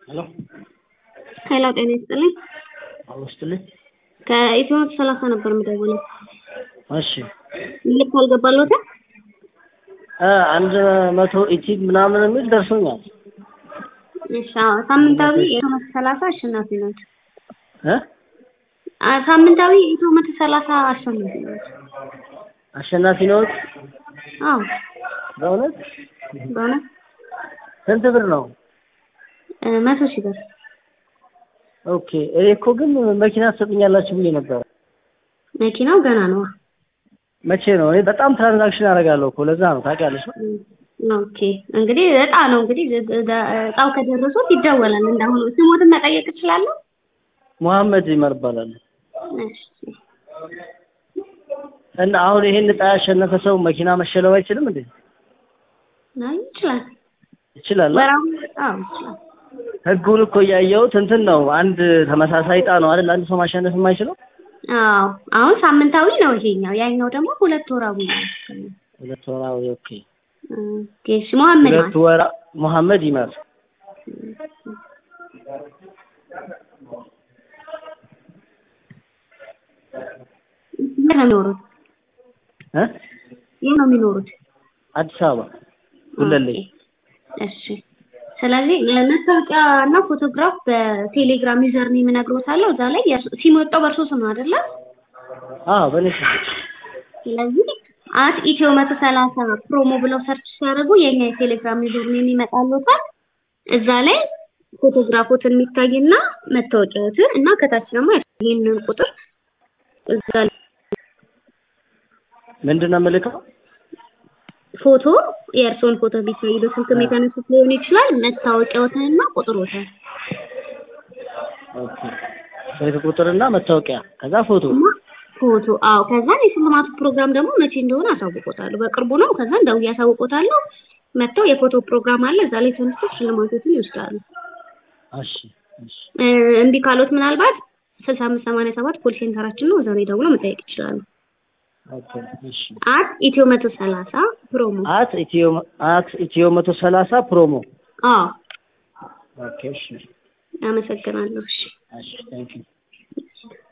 ሄሎ ሄሎ ጤና ይስጥልኝ። አውስትልኝ ከኢትዮ መቶ ሰላሳ ነበር የምደውለው። እሺ ልክ አልገባለሁትም። እ አንድ መቶ ኢቲግ ምናምን የሚል ደርሶኛል እሺ አዎ፣ ሳምንታዊ ኢትዮ መቶ ሰላሳ አሸናፊ ናቸው። እ አ ሳምንታዊ ኢትዮ መቶ ሰላሳ አሸናፊ ናቸው። አሸናፊ ነዎት? አዎ በእውነት በእውነት ስንት ብር ነው? እ መቶ ሺህ ብር ኦኬ እኔ እኮ ግን መኪና ትሰጡኛላችሁ ብዬ ነበረ። መኪናው ገና ነው። መቼ ነው? እኔ በጣም ትራንዛክሽን አደርጋለሁ እኮ ለዛ ነው ታውቂያለሽ። ኦኬ እንግዲህ እጣ ነው እንግዲህ እጣው ከደረሱት ይደወላል። እንዳሁኑ ስሞትን መጠየቅ እችላለሁ? መሐመድ ይመር እባላለሁ። እሺ እና አሁን ይሄን እጣ ያሸነፈ ሰው መኪና መሸለም አይችልም እንዴ? አይ ይችላል። ይችላል። ወራው አዎ ይችላል። ህጉን እኮ እያየሁት እንትን ነው። አንድ ተመሳሳይ እጣ ነው አይደል? አንድ ሰው ማሸነፍ የማይችለው አዎ አሁን ሳምንታዊ ነው ይሄኛው፣ ያኛው ደግሞ ሁለት ወራዊ ነው። ሁለት ወራዊ። ኦኬ ኦኬ እሺ መሐመድ ሁለት ማለት ወራ መሐመድ ይመር የት ነው የሚኖሩት? እ የት ነው የሚኖሩት? አዲስ አበባ ጉለሌ። እሺ ስለዚህ መታወቂያ እና ፎቶግራፍ በቴሌግራም ዩዘር ኔም እነግሮታለሁ። እዛ ላይ የእርሱ- ሲም የወጣው በእርሶ ስም ነው አይደለ? አዎ በኔ ስም ስለዚህ አት ኢትዮ መቶ ሰላሳ ፕሮሞ ብለው ሰርች ሲያደርጉ የኛ የቴሌግራም ዩዘር ኔም ይመጣልዎታል። እዛ ላይ ፎቶግራፎትን የሚታይና መታወቂያዎትን እና ከታች ደግሞ ይህንን ቁጥር እዛ ላይ ምንድን ነው የምልከው? ፎቶ የእርስዎን ፎቶ ቢታይ በስልክም የተነሱት ሊሆን ይችላል። መታወቂያዎትንና ቁጥሮትን ኦኬ ስልክ ቁጥርና መታወቂያ ከዛ ፎቶ እና ፎቶ አዎ። ከዛ የሽልማቱ ፕሮግራም ደግሞ መቼ እንደሆነ አሳውቆታለሁ። በቅርቡ ነው። ከዛ እንደውዬ አሳውቆታለሁ። መጥተው የፎቶ ፕሮግራም አለ። እዛ ላይ ተነስተው ሽልማቶችን ይወስዳሉ። እሺ እሺ እ እምቢ ካሎት ምናልባት ስልሳ አምስት ሰማንያ ሰባት ኮል ሴንተራችን ነው። እዛ ላይ ደውለው መጠየቅ ይችላሉ። ኦኬ እሺ አት ኢትዮ መቶ ሰላሳ ፕሮሞ አት ኢትዮ አት ኢትዮ መቶ ሰላሳ ፕሮሞ አዎ። ኦኬ እሺ አመሰግናለሁ። እሺ እሺ ታንኪዩ